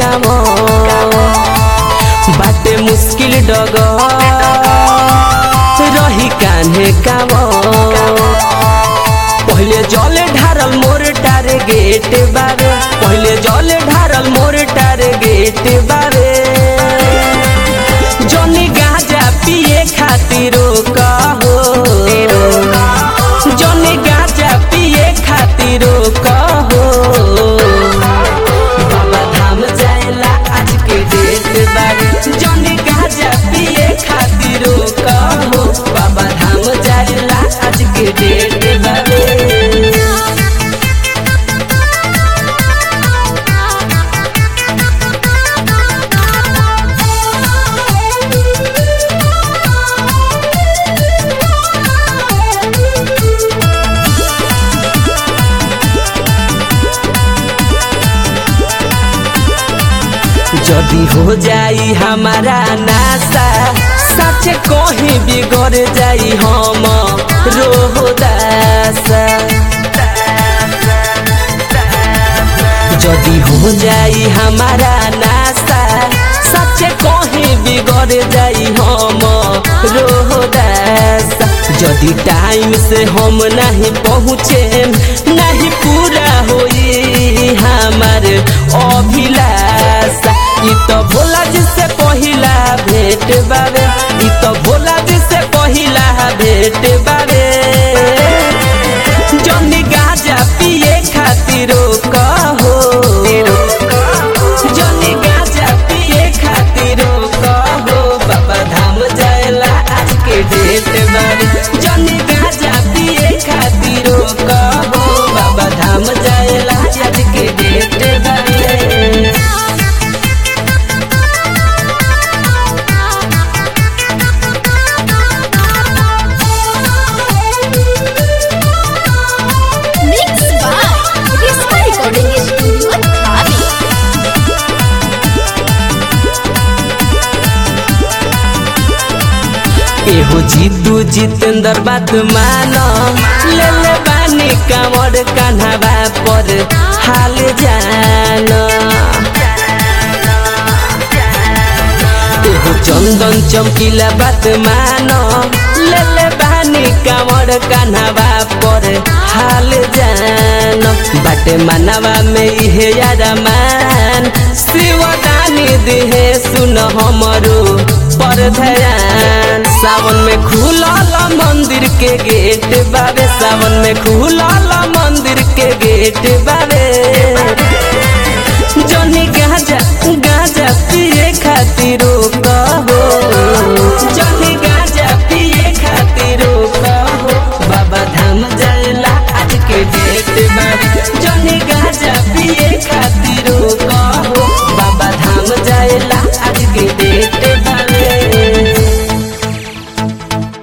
काम बाटे मुश्किल डग रही कान्हे काम पहले जले ढारल मोर टारगेट बारे पहले जले ढारल मोर टारगेट बारे जनी गाजा पिए खातिर कहो जनी गाजा पिए खातिर कहो बाबा धाम जाएला आज के डेट बारे जनी गाजा पिए खातिर कहो बाबा धाम जाएला आज के डेट बारे जदी हो जाई हमारा नासा सच कहीं बिगड़ जाई हम रोहदासा जदी हो जाई हमारा नासा सच कहीं बिगड़ जाई हम रोहदासा जदी टाइम से हम नहीं पहुँचे नहीं पूरा होई हमार अभिलाषा इ तो भोला जी से पहिला भेट बारे इ तो भोला जी से पहिला भेट बारे जनी गाजा पिए खातिर कहो जनी गाजा पिए खातिर कहो बाबा धाम जाएला आज के डेट बारे जनी गाजा पिए खातिर कहो बाबा धाम जाएला आज के डेट बारे Mixed by Risma Recording Studio, Dhabi. एहो जीतू जितेंद्र बात मानो ले ले बानी कामर कान्हावा पर हाल जानो एहो चंदन चमकीला बात मानो ले ले बानी कामर कान्हावा पर हाल जानो बाटे मानवा में इहे यारा मान शिवदानी दिहे सुन हमरो पर ध्यान सावन में खुलल मंदिर के गेट बाबे सावन में खुलल मंदिर के गेट बाबे